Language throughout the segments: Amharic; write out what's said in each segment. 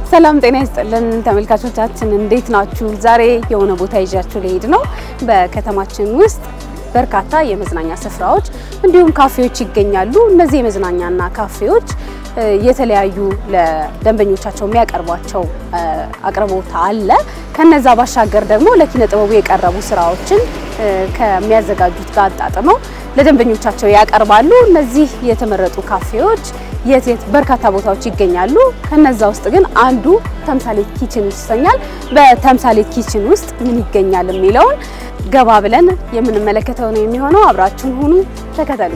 ሰላም ጤና ይስጥልን ተመልካቾቻችን፣ እንዴት ናችሁ? ዛሬ የሆነ ቦታ ይዣችሁ ልሄድ ነው። በከተማችን ውስጥ በርካታ የመዝናኛ ስፍራዎች እንዲሁም ካፌዎች ይገኛሉ። እነዚህ የመዝናኛና ካፌዎች የተለያዩ ለደንበኞቻቸው የሚያቀርቧቸው አቅርቦት አለ። ከነዛ ባሻገር ደግሞ ለኪነ ጥበቡ የቀረቡ ስራዎችን ከሚያዘጋጁት ጋር አጣጥመው ለደንበኞቻቸው ያቀርባሉ። እነዚህ የተመረጡ ካፌዎች የት የት በርካታ ቦታዎች ይገኛሉ። ከነዛ ውስጥ ግን አንዱ ተምሳሌት ኪችን ይሰኛል። በተምሳሌት ኪችን ውስጥ ምን ይገኛል የሚለውን ገባ ብለን የምንመለከተው ነው የሚሆነው። አብራችሁን ሁኑ፣ ተከተሉ።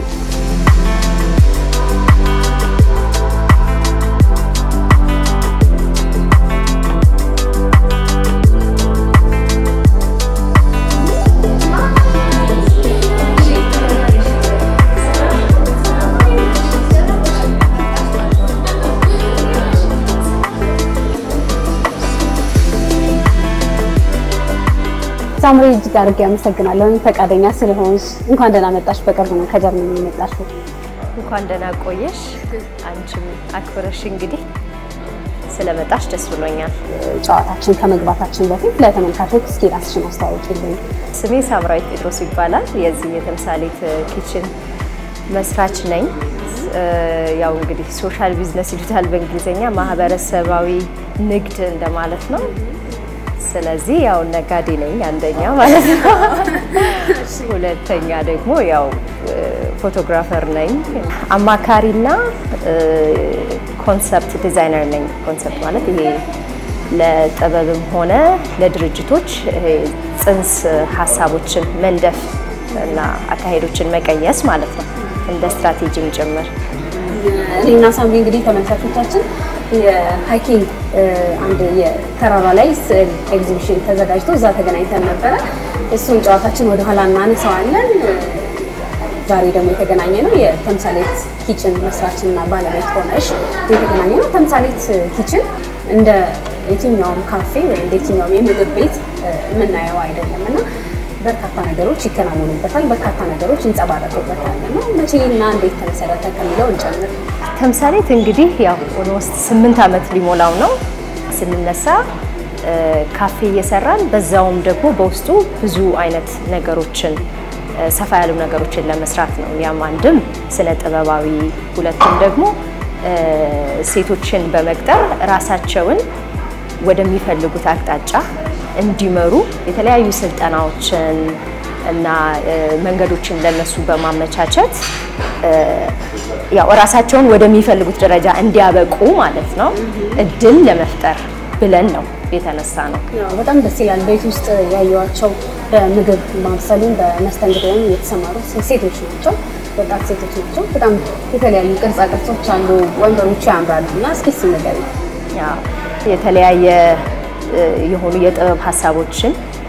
ሳምሪ እጅግ አድርጌ አመሰግናለሁ ፈቃደኛ ስለሆንሽ። እንኳን ደህና መጣሽ። በቅርብ ነው ከጀርመን የመጣሽው። እንኳን ደህና ቆየሽ። አንቺም አክብረሽ እንግዲህ ስለመጣሽ ደስ ብሎኛል። ጨዋታችን ከመግባታችን በፊት ለተመልካቾች እስኪ ራስሽን አስተዋውቂልኝ። ስሜ ሳምራዊት ጴጥሮስ ይባላል። የዚህ የተምሳሌት ኪችን መስራች ነኝ። ያው እንግዲህ ሶሻል ቢዝነስ ይሉታል በእንግሊዝኛ፣ ማህበረሰባዊ ንግድ እንደማለት ነው። ስለዚህ ያው ነጋዴ ነኝ አንደኛ ማለት ነው። ሁለተኛ ደግሞ ያው ፎቶግራፈር ነኝ። አማካሪና ኮንሰፕት ዲዛይነር ነኝ። ኮንሰፕት ማለት ይሄ ለጥበብም ሆነ ለድርጅቶች ጽንስ ሀሳቦችን መንደፍ እና አካሄዶችን መቀየስ ማለት ነው፣ እንደ ስትራቴጂም ጭምር። እኔና ሳምሪ እንግዲህ ተመልካቾቻችን የሃይኪንግ አንድ የተራራ ላይ ስዕል ኤግዚቢሽን ተዘጋጅቶ እዛ ተገናኝተን ነበረ። እሱን ጨዋታችን ወደኋላ እናነሳዋለን። ዛሬ ደግሞ የተገናኘ ነው የተምሳሌት ኪችን መስራችንና ባለቤት ሆነሽ የተገናኘ ነው። ተምሳሌት ኪችን እንደ የትኛውም ካፌ ወይም እንደ የትኛውም የምግብ ቤት የምናየው አይደለም እና በርካታ ነገሮች ይከናወኑበታል፣ በርካታ ነገሮች ይንጸባረቁበታል እና መቼና እንዴት ተመሰረተ ከሚለው እንጨምር። ተምሳሌት እንግዲህ ያው ኦልሞስት ስምንት ዓመት ሊሞላው ነው። ስንነሳ ካፌ እየሰራን በዛውም ደግሞ በውስጡ ብዙ አይነት ነገሮችን ሰፋ ያሉ ነገሮችን ለመስራት ነው። ያም አንድም ስነ ጥበባዊ፣ ሁለቱም ደግሞ ሴቶችን በመቅጠር ራሳቸውን ወደሚፈልጉት አቅጣጫ እንዲመሩ የተለያዩ ስልጠናዎችን እና መንገዶችን ለነሱ በማመቻቸት ያው እራሳቸውን ወደሚፈልጉት ደረጃ እንዲያበቁ ማለት ነው እድል ለመፍጠር ብለን ነው የተነሳ ነው። በጣም ደስ ይላል። ቤት ውስጥ ያየኋቸው በምግብ ማብሰሉን በመስተንግዶም የተሰማሩ ሴቶች ናቸው፣ ወጣት ሴቶች ናቸው። በጣም የተለያዩ ቅርጻ ቅርጾች አሉ፣ ወንበሮቹ ያምራሉ እና እስኪ እሱን ንገሪኝ። የተለያየ የሆኑ የጥበብ ሀሳቦችን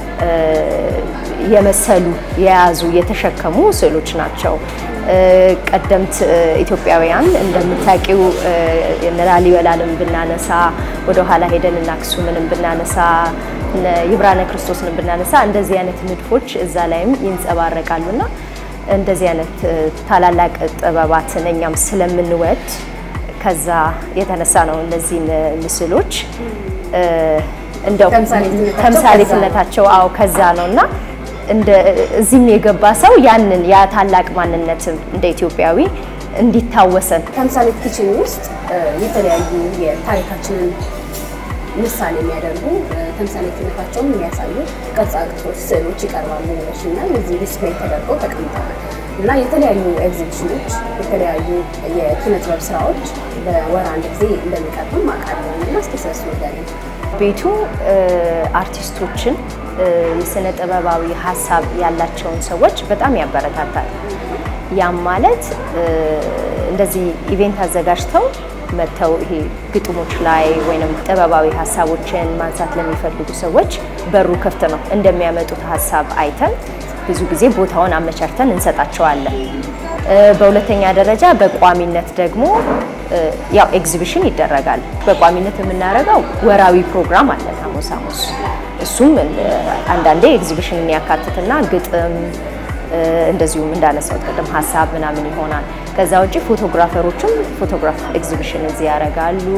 የመሰሉ የያዙ የተሸከሙ ስዕሎች ናቸው። ቀደምት ኢትዮጵያውያን እንደምታውቂው ላሊበላንም ብናነሳ ወደኋላ ሄደን እና አክሱምንም ብናነሳ ይብራነ ክርስቶስንም ብናነሳ እንደዚህ አይነት ንድፎች እዛ ላይም ይንጸባረቃሉና እንደዚህ አይነት ታላላቅ ጥበባትን እኛም ስለምንወድ ከዛ የተነሳ ነው እነዚህን ምስሎች እንደው ተምሳሌትነታቸው አዎ ከዛ ነው እና እዚህም የገባ ሰው ያንን ያ ታላቅ ማንነትም እንደ ኢትዮጵያዊ እንዲታወሰን ተምሳሌት ኪችን ውስጥ የተለያዩ የታሪካችንን ምሳሌ የሚያደርጉ ተምሳሌትነታቸውን የሚያሳዩ ቅርጻ ቅርጾች፣ ስዕሎች ይቀርባሉ ይመስለኛል። እዚህ ዲስፕሌይ ተደርገው ተቀምጠዋል እና የተለያዩ ኤግዚቢሽኖች፣ የተለያዩ የኪነ ጥበብ ስራዎች በወር አንድ ጊዜ እንደሚቀርብም አውቃለሁ እና እስኪ ስለሱ ንገሪኝ። ቤቱ አርቲስቶችን የስነ ጥበባዊ ሀሳብ ያላቸውን ሰዎች በጣም ያበረታታል። ያም ማለት እንደዚህ ኢቬንት አዘጋጅተው መጥተው ይሄ ግጥሞች ላይ ወይም ጥበባዊ ሀሳቦችን ማንሳት ለሚፈልጉ ሰዎች በሩ ክፍት ነው። እንደሚያመጡት ሀሳብ አይተን ብዙ ጊዜ ቦታውን አመቻችተን እንሰጣቸዋለን። በሁለተኛ ደረጃ በቋሚነት ደግሞ ያው ኤግዚቢሽን ይደረጋል። በቋሚነት የምናደርገው ወራዊ ፕሮግራም አለ ሐሙስ ሐሙስ። እሱም አንዳንዴ ኤግዚቢሽንን ያካትትና ግጥም እንደዚሁም እንዳነሳሁት ቅድም ሀሳብ ምናምን ይሆናል። ከዛ ውጭ ፎቶግራፈሮችም ፎቶግራፍ ኤግዚቢሽን እዚህ ያደርጋሉ።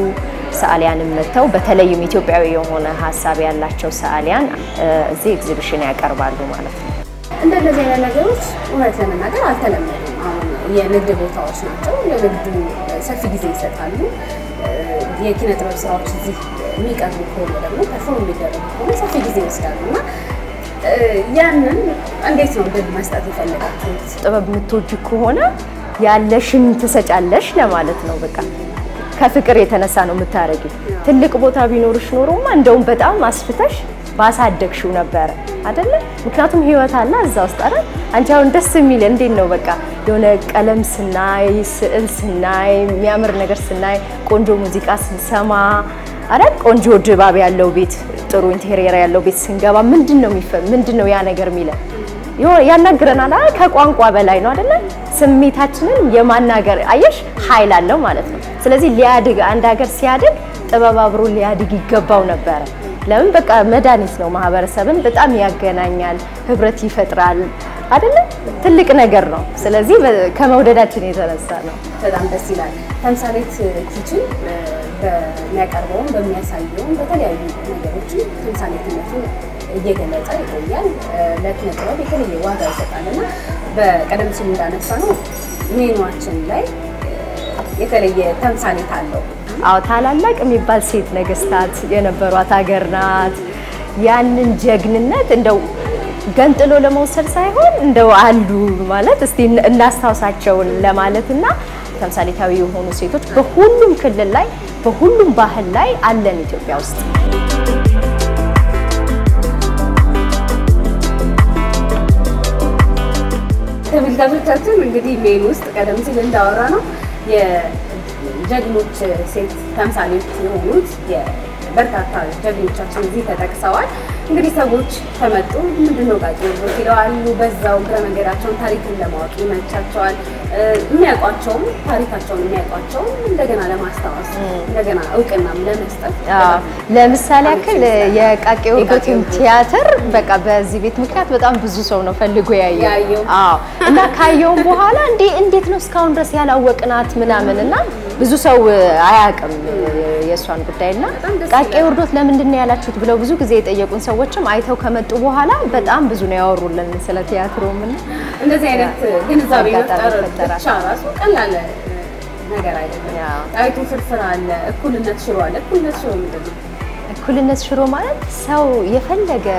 ሰዓሊያንም መጥተው በተለይም ኢትዮጵያዊ የሆነ ሀሳብ ያላቸው ሰዓሊያን እዚህ ኤግዚቢሽን ያቀርባሉ ማለት ነው። እንደነዚህ አይነት ነገሮች እውነት ለመናገር አልተለመዱም። አሁን የንግድ ቦታዎች ናቸው። ለንግዱ ሰፊ ጊዜ ይሰጣሉ። የኪነ ጥበብ ስራዎች እዚህ የሚቀርቡ ከሆነ ደግሞ ፐርፎርም የሚደረጉ ከሆነ ሰፊ ጊዜ ይወስዳሉ እና ያንን እንዴት ነው ድል መስጠት የፈለጋችሁት? ጥበብ የምትወጂ ከሆነ ያለሽን ትሰጫለሽ ለማለት ነው። በቃ ከፍቅር የተነሳ ነው የምታረጊው። ትልቅ ቦታ ቢኖርሽ ኖሮማ እንደውም በጣም አስፍተሽ ባሳደግሽው ነበረ አይደለ? ምክንያቱም ህይወት አለ እዛ ውስጥ አይደል? አንቺ አሁን ደስ የሚል እንዴት ነው በቃ የሆነ ቀለም ስናይ፣ ስዕል ስናይ፣ የሚያምር ነገር ስናይ፣ ቆንጆ ሙዚቃ ስንሰማ አይደል? ቆንጆ ድባብ ያለው ቤት፣ ጥሩ ኢንቴሪየር ያለው ቤት ስንገባ ምንድን ነው የሚፈ ምንድን ነው ያ ነገር የሚለን ያናግረናል አይደል? ከቋንቋ በላይ ነው አይደለ? ስሜታችንን የማናገር አየሽ ኃይል አለው ማለት ነው። ስለዚህ ሊያድግ አንድ ሀገር ሲያድግ ጥበብ አብሮ ሊያድግ ይገባው ነበረ። ለምን በቃ መድኃኒት ነው። ማህበረሰብን በጣም ያገናኛል፣ ህብረት ይፈጥራል አይደለ? ትልቅ ነገር ነው። ስለዚህ ከመውደዳችን የተነሳ ነው። በጣም ደስ ይላል። ተምሳሌት ኪችን በሚያቀርበውም በሚያሳየውም በተለያዩ ነገሮችን ተምሳሌትነቱን እየገለጸ ይቆያል። ለኪነ ጥበብ የተለየ ዋጋ ይሰጣል እና በቀደም ሲል እንዳነሳ ነው ሜኗችን ላይ የተለየ ተምሳሌት አለው። አዎ ታላላቅ የሚባል ሴት ነገስታት የነበሯት ሀገር ናት። ያንን ጀግንነት እንደው ገንጥሎ ለመውሰድ ሳይሆን እንደው አሉ ማለት እስቲ እናስታውሳቸውን ለማለት እና ተምሳሌታዊ የሆኑ ሴቶች በሁሉም ክልል ላይ በሁሉም ባህል ላይ አለን ኢትዮጵያ ውስጥ። ተመልካቾቻችን እንግዲህ ሜን ውስጥ ቀደም ሲል እንዳወራ ነው የጀግኖች ሴት ተምሳሌት የሆኑት በርካታ ጀግኖቻችን እዚህ ተጠቅሰዋል። እንግዲህ ሰዎች ከመጡ ምንድነው ቃቂ ወርዶት ይለዋሉ። በዛው እግረ መንገዳቸውን ታሪክን ለማወቅ ይመቻቸዋል። የሚያውቋቸውም ታሪካቸውን የሚያውቋቸውም እንደገና ለማስታወስ እንደገና እውቅናም ለመስጠት ለምሳሌ ያክል የቃቂ ወርዶትን ቲያትር በቃ በዚህ ቤት ምክንያት በጣም ብዙ ሰው ነው ፈልጎ ያየው። አዎ እና ካየውም በኋላ እንዴ እንዴት ነው እስካሁን ድረስ ያላወቅናት ምናምን እና ብዙ ሰው አያውቅም የእሷን ጉዳይና ቃቂ ወርዶት ለምንድን ነው ያላችሁት ብለው ብዙ ጊዜ የጠየቁን ሰዎችም አይተው ከመጡ በኋላ በጣም ብዙ ነው ያወሩልን ስለ ቲያትሩም እና እንደዚህ አይነት ግንዛቤ መፍጠር ብቻ ራሱ ቀላል ነገር አይደለም። ጣይቱ ፍርፍር አለ፣ እኩልነት ሽሮ አለ። እኩልነት ሽሮ ምንድን ነው? እኩልነት ሽሮ ማለት ሰው የፈለገ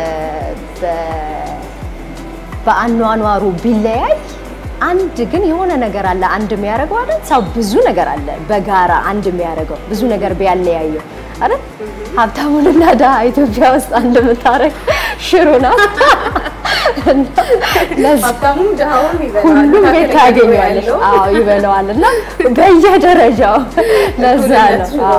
በአኗኗሩ ቢለያይ አንድ ግን የሆነ ነገር አለ አንድ የሚያደርገው አይደል? ሰው ብዙ ነገር አለ በጋራ አንድ የሚያደርገው ብዙ ነገር ቢያለያየው አይደል? ሀብታሙንና ድሃ ኢትዮጵያ ውስጥ አንድ የምታደርግ ሽሮ ናት። ሀብታሙም ድሃውም ሁሉም ቤት ታገኘዋለሽ። አዎ ይበለዋል እና በየደረጃው ለዛ ነው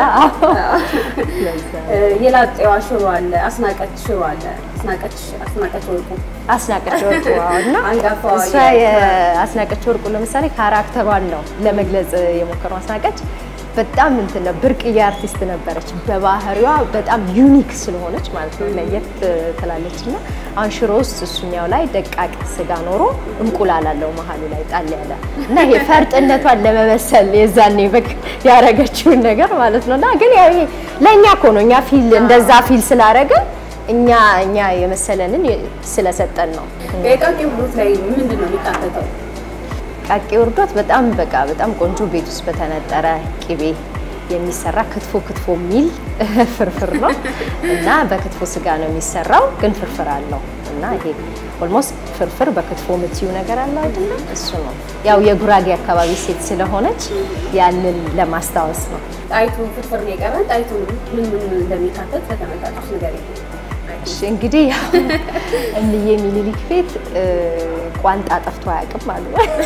የላጤዋ ሽሮ አለ፣ አስናቀች ሽሮ አለ። አስናቀች አስናቀች ወርቁ አስናቀች ወርቁ እና አንጋፋዋ እሷ የአስናቀች ወርቁ ለምሳሌ ካራክተሯን ነው ለመግለጽ የሞከረው። አስናቀች በጣም እንትን ነው ብርቅዬ አርቲስት ነበረች። በባህሪዋ በጣም ዩኒክ ስለሆነች ማለት ነው ለየት ትላለች። እና አሁን ሽሮ ውስጥ እሱኛው ላይ ደቃቅ ስጋ ኖሮ እንቁላል አለው መሀሉ ላይ ጣል ያለ እና ይሄ ፈርጥነቷን ለመመሰል የዛኔ በቃ ያረገችውን ነገር ማለት ነው። እና ግን ያው ለእኛ እኮ ነው እኛ ፊል እንደዛ ፊል ስላረግን እኛ እኛ የመሰለንን ስለሰጠን ነው። የቃቂ ውርዶት ላይ ምንድን ነው የሚካተተው? ቃቂ ውርዶት በጣም በቃ በጣም ቆንጆ ቤት ውስጥ በተነጠረ ቅቤ የሚሰራ ክትፎ ክትፎ የሚል ፍርፍር ነው እና በክትፎ ስጋ ነው የሚሰራው፣ ግን ፍርፍር አለው እና ይሄ ኦልሞስት ፍርፍር በክትፎ የምትዩ ነገር አለ አይደለ? እሱ ነው ያው የጉራጌ አካባቢ ሴት ስለሆነች ያንን ለማስታወስ ነው። ጣይቱ ፍርፍር ነው የቀረን። ጣይቱ ምን ምን እንደሚካተት ለተመልካቾች ነገር እንግዲህ ያው እምዬ ሚኒሊክ ቤት ቋንጣ ጠፍቶ አያውቅም አሉ።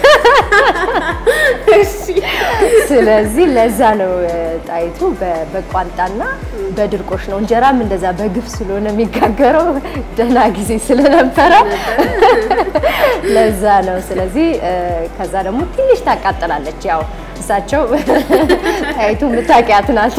ስለዚህ ለዛ ነው ጣይቱ በቋንጣና በድርቆሽ ነው። እንጀራም እንደዛ በግፍ ስለሆነ የሚጋገረው ደህና ጊዜ ስለነበረ ለዛ ነው። ስለዚህ ከዛ ደግሞ ትንሽ ታቃጥላለች ያው እሳቸው ጣይቱ የምታውቂያት ናት።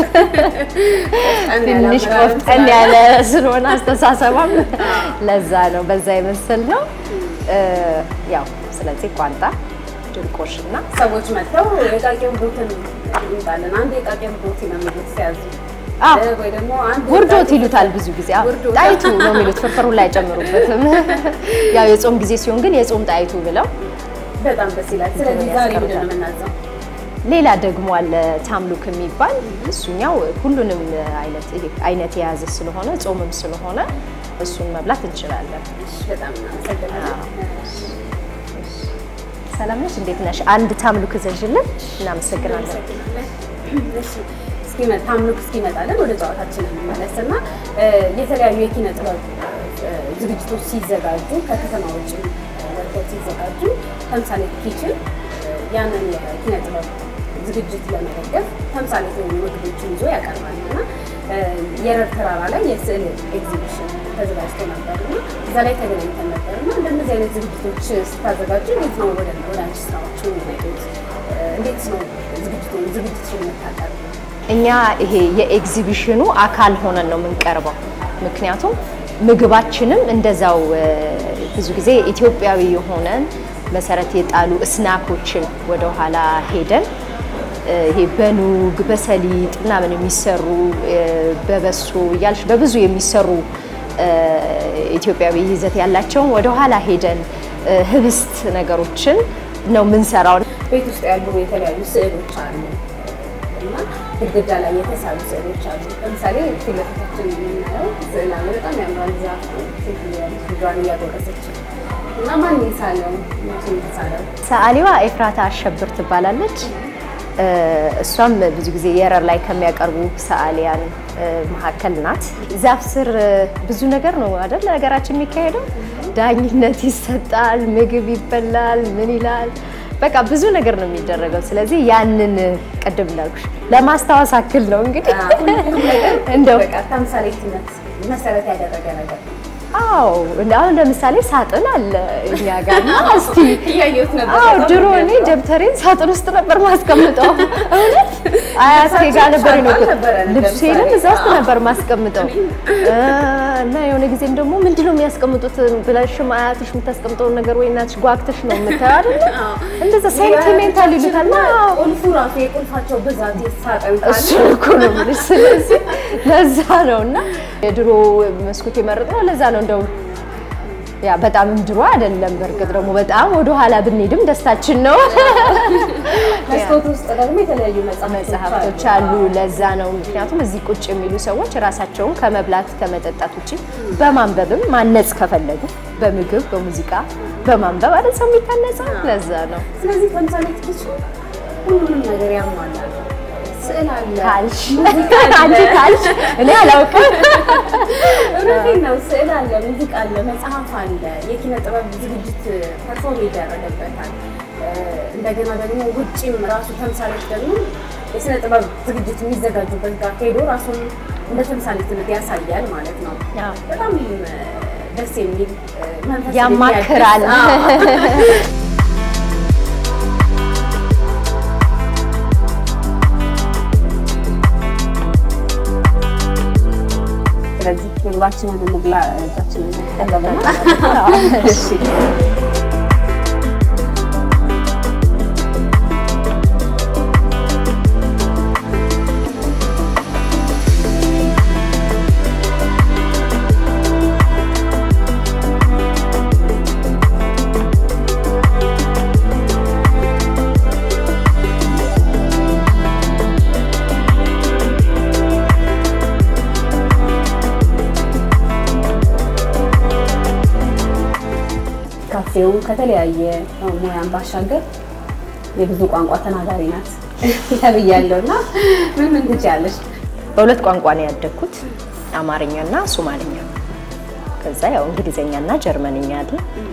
ትንሽ ቆፍጠን ያለ ስለሆነ አስተሳሰቧም ለዛ ነው በዛ የመሰል ነው። ያው ስለዚህ ቋንጣ ድርቆሽ እና ሰዎች መጥተው የቃቄም ቦትን ይምጣለን አንድ የቃቄም ቦት ነው የሚሉት ሲያዙ አዎ። እ፣ ወይ ደግሞ አንድ ውርዶት የቃቄም ይሉታል ብዙ ጊዜ። አዎ፣ ውርዶት። ጣይቱ ነው የሚሉት። ፍርፍሩን ላይ አይጨምሩበትም። ያው የጾም ጊዜ ሲሆን ግን የጾም ጣይቱ ብለው በጣም ደስ ይላል። ስለዚህ ዛሬ ምንድን ነው የምናዘው? ሌላ ደግሞ አለ ታምሉክ የሚባል እሱኛው ሁሉንም አይነት አይነት የያዘ ስለሆነ ጾምም ስለሆነ እሱን መብላት እንችላለን። እሺ፣ በጣም እናመሰግናለን። ሰላም ነሽ? እንዴት ነሽ? አንድ ታምሉክ ዘዥልን። እናመሰግናለን። እሺ፣ እስኪመጣ ታምልክ እስኪመጣለን ወደ ጨዋታችን እንመለስና እ፣ የተለያዩ የኪነ ጥበብ እ፣ ዝግጅቶች ሲዘጋጁ ከከተማ ውጭ ወጥተው ሲዘጋጁ ተምሳሌ ኪችን እ፣ ያንን የኪነ ጥበብ ዝግጅት ለመደገፍ ተምሳሌ የሆኑ ምግቦችን ይዞ ያቀርባል እና እ፣ የረር ተራራ ላይ የስዕል ኤግዚቢሽን ተዘጋጅቶ ነበር እና እዛ ላይ ተገናኝተን ነበር እና እንደነዚህ አይነት ዝግጅቶች ስታዘጋጁ እንዴት ነው ወደ ወደ አንቺ ስራዎቹ የሚመጡት? እ፣ እንዴት ነው ዝግጅቱ ዝግጅትሽን የምታቀርቡ? እኛ ይሄ የኤግዚቢሽኑ አካል ሆነን ነው የምንቀርበው። ምክንያቱም ምግባችንም እንደዛው እ፣ ብዙ ጊዜ ኢትዮጵያዊ የሆነን መሰረት የጣሉ እስናኮችን ወደኋላ ሄደን እ፣ ይሄ በኑግ በሰሊጥ ምናምን የሚሰሩ እ፣ በበሶ እያልሽ በብዙ የሚሰሩ እ፣ ኢትዮጵያዊ ይዘት ያላቸውን ወደኋላ ሄደን እ፣ ህብስት ነገሮችን ነው የምንሰራው። ቤት ውስጥ ያሉ የተለያዩ ስዕሎች አሉ እና ግድግዳ ላይ የተሳሉ ስዕሎች አሉ። ለምሳሌ ፊት ለፊታችን የምናየው ስዕል አለ። በጣም ያምራል። ዛፍ ሴት ያለች ልጇን እያጎረሰች እና ማን የሳለው መቼ የተሳለው? ሰዓሊዋ ኤፍራታ አሸብር ትባላለች። እ፣ እሷም ብዙ ጊዜ የረር ላይ ከሚያቀርቡ ሰዓሊያን እ፣ መካከል ናት። ዛፍ ስር እ፣ ብዙ ነገር ነው አይደል ነገራችን የሚካሄደው። ዳኝነት ይሰጣል፣ ምግብ ይበላል፣ ምን ይላል፣ በቃ ብዙ ነገር ነው የሚደረገው። ስለዚህ ያንን ቅድም እንዳልኩሽ ለማስታወስ አክል ነው እንግዲህ ሁሉም ነገር እንደው በቃ ተምሳሌትነት መሰረት ያደረገ ነገር ነው። አዎ አሁን ለምሳሌ ሳጥን አለ እኛ ጋር እና እስቲ እያየሁት ነበር። አዎ በጣም ድሮ እኔ የሚገርም። ደብተሬን ሳጥን ውስጥ ነበር ማስቀምጠው። እውነት አያቴ ጋር ነበር ነው ነበረ ልብሴንም ለምሳሌ። እዛ ውስጥ ነበር ማስቀምጠው እ፣ እና የሆነ ጊዜም ደግሞ ምንድን ነው የሚያስቀምጡት ብለሽም አያትሽ የምታስቀምጠውን ነገር ወይ እናትሽ ጓግተሽ ነው የምታየው አይደለ? እንደዛ ሴንቲሜንታል ይሉታል። አዎ ቁልፉ ራሱ የቁልፋቸው ብዛት የሳጥን እሱ እኮ ነው የምልሽ። ስለዚህ ለዛ ነው እና የድሮ መስኮት የመረጥነው ለዛ ነው። እንደው ያ በጣምም ድሮ አይደለም። በእርግጥ ደግሞ በጣም ወደ ኋላ ብንሄድም ደስታችን ነው። መስኮት ውስጥ ደግሞ የተለያዩ መጽሐፍቶች አሉ። ለዛ ነው ምክንያቱም እዚህ ቁጭ የሚሉ ሰዎች ራሳቸውን ከመብላት ከመጠጣት ውጭ በማንበብም ማነጽ ከፈለጉ በምግብ በሙዚቃ በማንበብ አይደል ሰው የሚታነጸው። ለዛ ነው ስለዚህ ተምሳሌት ኪችን ሁሉንም ነገር ያሟላል። ስዕል አለ፣ ካልሽ ሙዚቃ አለ። አንቺ ካልሽ እኔ አላውቅም። እውነቴን ነው። ስዕል አለ፣ ሙዚቃ አለ፣ መጽሐፍ አለ፣ የኪነ ጥበብ ዝግጅት ፐርፎርም ይደረግበታል። እ፣ እንደገና ደግሞ ውጭም ራሱ ተምሳሌት ደግሞ የስነ ጥበብ ዝግጅት የሚዘጋጁበት ጋር ሄዶ ራሱን እንደ ተምሳሌትነት ያሳያል ማለት ነው። አዎ። በጣም እ፣ ደስ የሚል እ፣ መንፈስ ያማክራል። የሚያድስ፣ አዎ። ስለዚህ ምግባችንን እንብላ፣ እጃችንን እንጠቀምና እሺ ካፌው ከተለያየ ሙያን ባሻገር የብዙ ቋንቋ ተናጋሪ ናት ተብያለሁ እና ምን ምን ትችያለሽ? በሁለት ቋንቋ ነው ያደግኩት፣ አማርኛና ሶማልኛ። ከዛ ያው እንግሊዘኛና ጀርመንኛ አለ።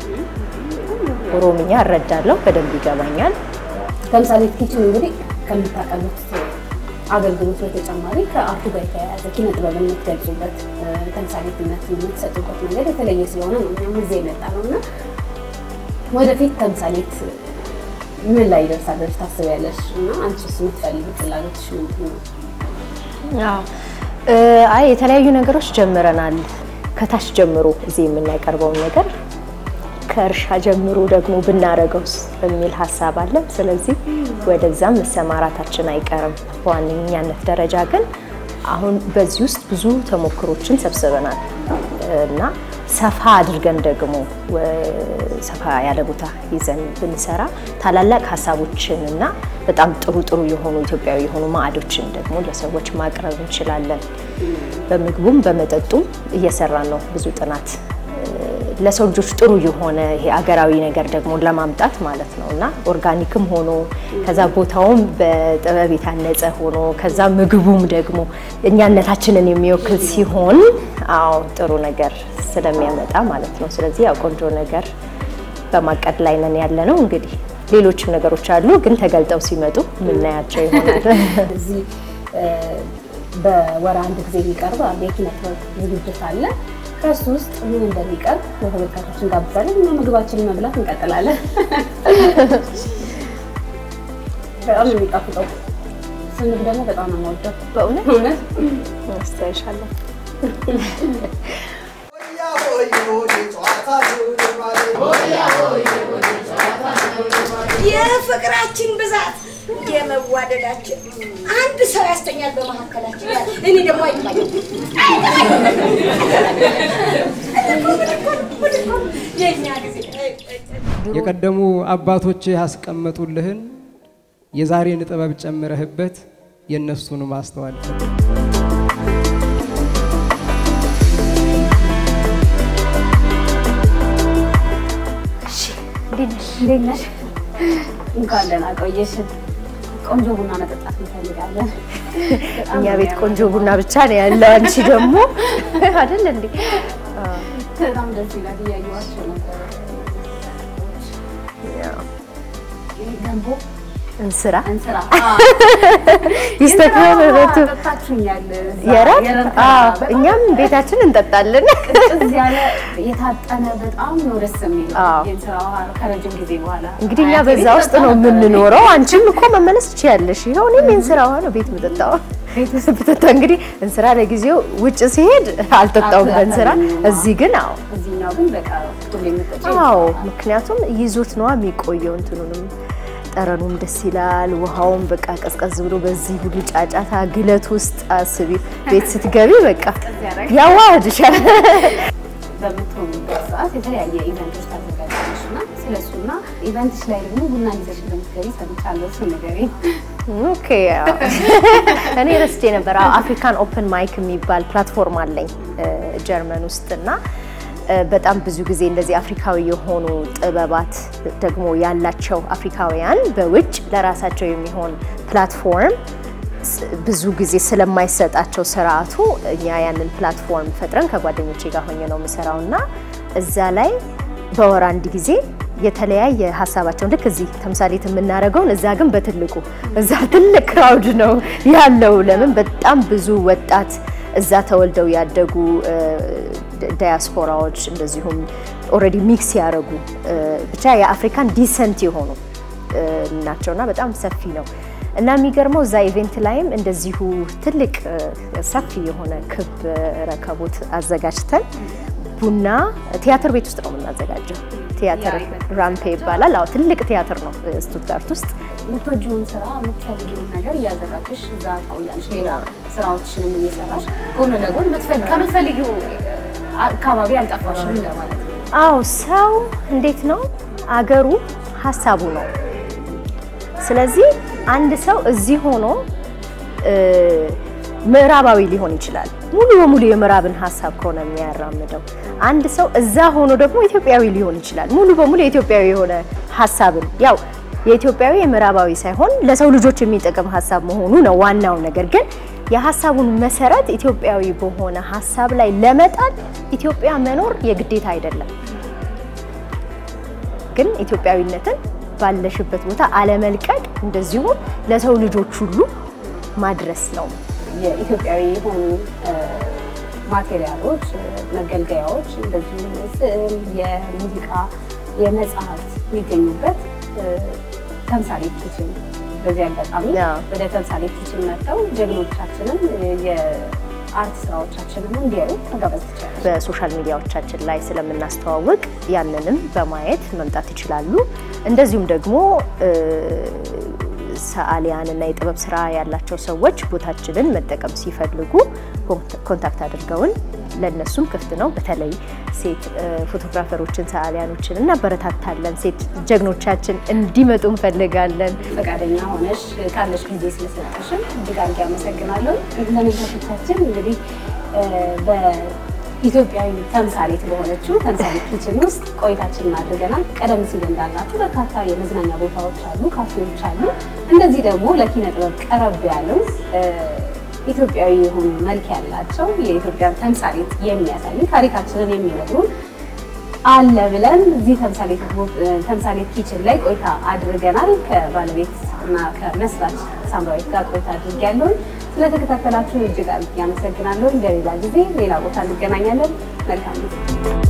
ኦሮምኛ እረዳለሁ፣ በደንብ ይገባኛል። ተምሳሌት ኪችን እንግዲህ ከምታቀርቡት አገልግሎት በተጨማሪ ከአርቱ ጋር የተያያዘ ኪነ ጥበብን የምትገልጹበት ተምሳሌትነት የምትሰጡበት መንገድ የተለየ ስለሆነ ነው እኛም እዚህ የመጣ ነው እና ወደፊት ተምሳሌት ምን ላይ ይደርሳል ብለሽ ታስቢያለሽ? እና አንቺስ የምትፈልጊው ፍላጎትሽ ምንድን ነው? አዎ እ፣ አይ የተለያዩ ነገሮች ጀምረናል። ከታች ጀምሮ እዚህ የምናቀርበውን ነገር ከእርሻ ጀምሮ ደግሞ ብናረገውስ በሚል ሀሳብ አለ። ስለዚህ ወደዛም መሰማራታችን አይቀርም። በዋነኛነት ደረጃ ግን አሁን በዚህ ውስጥ ብዙ ተሞክሮችን ሰብስበናል እና ሰፋ አድርገን ደግሞ ሰፋ ያለ ቦታ ይዘን ብንሰራ ታላላቅ ሀሳቦችን እና በጣም ጥሩ ጥሩ የሆኑ ኢትዮጵያዊ የሆኑ ማዕዶችን ደግሞ ለሰዎች ማቅረብ እንችላለን። በምግቡም በመጠጡም እየሰራን ነው ብዙ ጥናት ለሰው ልጆች ጥሩ የሆነ ይሄ አገራዊ ነገር ደግሞ ለማምጣት ማለት ነው እና ኦርጋኒክም ሆኖ ከዛ ቦታውም በጥበብ የታነጸ ሆኖ ከዛ ምግቡም ደግሞ እኛነታችንን የሚወክል ሲሆን አዎ ጥሩ ነገር ስለሚያመጣ ማለት ነው። ስለዚህ ያው ቆንጆ ነገር በማቀድ ላይ ነን ያለ ነው። እንግዲህ ሌሎችም ነገሮች አሉ፣ ግን ተገልጠው ሲመጡ የምናያቸው ይሆናል። እዚህ በወር አንድ ጊዜ የሚቀርብ የኪነ ጥበብ ዝግጅት አለ። ከሱ ውስጥ ምን እንደሚቀርብ ለተመልካቾች እንጋብዛለን እና ምግባችንን መብላት እንቀጥላለን። በጣም ነው የሚጣፍጠው። ስንግ ደግሞ በጣም ነው የምወደው በእውነት እውነት አስተያይሻለሁ። የፍቅራችን ብዛት የመዋደዳችን አንድ ሰው ያስተኛል በመካከላችን። እኔ ደግሞ አይባኝም የእኛ ጊዜ የቀደሙ አባቶች ያስቀመጡልህን የዛሬን ጥበብ ጨምረህበት የእነሱን ማስተዋል እንዴት ነሽ? እንኳን ደህና ቆየሽን። ቆንጆ ቡና መጠጣት እንፈልጋለን። እኛ ቤት ቆንጆ ቡና ብቻ ነው ያለው። አንቺ ደግሞ አይደል እንዴ? በጣም ደስ ይላል። እያየኋቸው ነበር። ይሄ ገንቦ እንስራ እንስራ ይስተካከል በቱ ጠጣችሁኛል። የራት የራት አዎ፣ በጣም እኛም ቤታችን እንጠጣለን። ቅዝቅዝ ያለ የታጠነ በጣም ነው ደስ የሚለው አዎ። የእንስራ ውሃ ከረጅም ጊዜ በኋላ እንግዲህ እኛ አያቴ በዛ ቤት ውስጥ ጠጣ ነው ነበር። የምንኖረው። አንቺም እኮ መመለስ ትችያለሽ። ይኸው እኔም የእንስራ ውሃ ነው ቤት የምጠጣው። ብጠጣ እንግዲህ እንስራ ለጊዜው ውጭ ሲሄድ አልጠጣውም በእንስራ። እዚህ ግን አዎ እዚህኛው ግን በቃ ሁሌ የምጠጪው አዎ ምክንያቱም ይዞት ነዋ የሚቆየው። እንትኑንም ጠረኑም ደስ ይላል። ውሃውም በቃ ቀዝቀዝ ብሎ በዚህ ሁሉ ጫጫታ ግለት ውስጥ አስቢ፣ ቤት ስትገቢ በቃ ያዋህድሻል። በምትሆኑበት ሰዓት የተለያየ ኢቨንቶች ታዘጋጃለሽ እና ስለሱና ኢቨንትሽ ላይ ደግሞ ቡና ይዘሽ እንደምትገቢ ሰምቻለሁ። እሱ ንገሪኝ። ኦኬ አዎ። እኔ ረስቼ ነበር። አዎ፣ አፍሪካን ኦፕን ማይክ የሚባል ፕላትፎርም አለኝ እ፣ ጀርመን ውስጥ እና እ፣ በጣም ብዙ ጊዜ እንደዚህ አፍሪካዊ የሆኑ ጥበባት ደግሞ ያላቸው አፍሪካውያን በውጭ ለራሳቸው የሚሆን ፕላትፎርም ስ- ብዙ ጊዜ ስለማይሰጣቸው ስርዓቱ እኛ ያንን ፕላትፎርም ፈጥረን ከጓደኞቼ ጋር ሆኜ ነው የምሰራው እና እዛ ላይ በወር አንድ ጊዜ የተለያየ ሀሳባቸውን ልክ እዚህ ተምሳሌት የምናደርገውን እዛ ግን በትልቁ እዛ ትልቅ ክራውድ ነው ያለው። ለምን በጣም ብዙ ወጣት እዛ ተወልደው ያደጉ እ፣ ዳያስፖራዎች እንደዚሁም ኦልሬዲ ሚክስ ያደረጉ እ፣ ብቻ የአፍሪካን ዲሰንት የሆኑ እ፣ ናቸውና በጣም ሰፊ ነው እና የሚገርመው እዛ ኢቬንት ላይም እንደዚሁ ትልቅ እ፣ ሰፊ የሆነ ክብ ረከቦት አዘጋጅተን ቡና ቲያትር ቤት ውስጥ ነው የምናዘጋጀው። ቲያትር ያ ኢቨንት ራምፔ ይባላል። አዎ ትልቅ ቲያትር ነው እ፣ ስቱትጋርት ውስጥ። የምትወጂውን ስራ የምትፈልጊውን ነገር እያዘጋጀሽ እዛ ትቆያለሽ። ሌላ ስራዎችንም እየሰራሽ ጎን ለጎን የምትፈልጊ- ከምትፈልጊው አካባቢ አልጠፋሽም እንደማለት ነው። አዎ ሰው እንዴት ነው አገሩ ሀሳቡ ነው። ስለዚህ አንድ ሰው እዚህ ሆኖ እ፣ ምዕራባዊ ሊሆን ይችላል። ሙሉ በሙሉ የምዕራብን ሀሳብ ከሆነ የሚያራምደው አንድ ሰው እዛ ሆኖ ደግሞ ኢትዮጵያዊ ሊሆን ይችላል። ሙሉ በሙሉ የኢትዮጵያዊ የሆነ ሀሳብን ያው የኢትዮጵያዊ የምዕራባዊ ሳይሆን ለሰው ልጆች የሚጠቅም ሀሳብ መሆኑ ነው ዋናው ነገር። ግን የሀሳቡን መሰረት ኢትዮጵያዊ በሆነ ሀሳብ ላይ ለመጣል ኢትዮጵያ መኖር የግዴታ አይደለም። ግን ኢትዮጵያዊነትን ባለሽበት ቦታ አለመልቀቅ እንደዚሁም ለሰው ልጆች ሁሉ ማድረስ ነው። የኢትዮጵያዊ የሆኑ እ፣ ማቴሪያሎች፣ እ፣ መገልገያዎች እንደዚሁም የስዕል፣ የሙዚቃ፣ የመጽሐፍት የሚገኙበት እ፣ ተምሳሌት ኪችን በዚህ አጋጣሚ አዎ። ወደ ተምሳሌት ኪችን መጥተው ጀግኖቻችንን እ፣ አርት ስራዎቻችንን እንዲያዩ መጋበዝ ይችላል። በሶሻል ሚዲያዎቻችን ላይ ስለምናስተዋውቅ ያንንም በማየት መምጣት ይችላሉ። እንደዚሁም ደግሞ ሰዓሊያን እና የጥበብ ስራ ያላቸው ሰዎች ቦታችንን መጠቀም ሲፈልጉ ኮንታክት አድርገውን ለእነሱም ክፍት ነው። በተለይ ሴት ፎቶግራፈሮችን፣ ሰዓሊያኖችን እናበረታታለን። ሴት ጀግኖቻችን እንዲመጡ እንፈልጋለን። ፈቃደኛ ሆነሽ ካለሽ ጊዜ ስለሰጠሽን እጅግ አድርጌ አመሰግናለሁ። ተመልካቾቻችን እንግዲህ በኢትዮጵያዊ ተምሳሌት በሆነችው ተምሳሌት ኪችን ውስጥ ቆይታችንን አድርገናል። ቀደም ሲል እንዳልናችሁ በርካታ የመዝናኛ ቦታዎች አሉ፣ ካፌዎች አሉ። እንደዚህ ደግሞ ለኪነ ጥበብ ቀረብ ያሉ ኢትዮጵያዊ የሆኑ መልክ ያላቸው የኢትዮጵያን ተምሳሌት የሚያሳዩ ታሪካችንን የሚነግሩን አለ ብለን እዚህ ተምሳሌት ኪችን ላይ ቆይታ አድርገናል። ከባለቤት እና ከመስራች ሳምራዊት ጋር ቆይታ አድርጌያለሁ። ስለተከታተላችሁ እጅግ አድርጌ አመሰግናለሁ። በሌላ ጊዜ ሌላ ቦታ እንገናኛለን። መልካም ጊዜ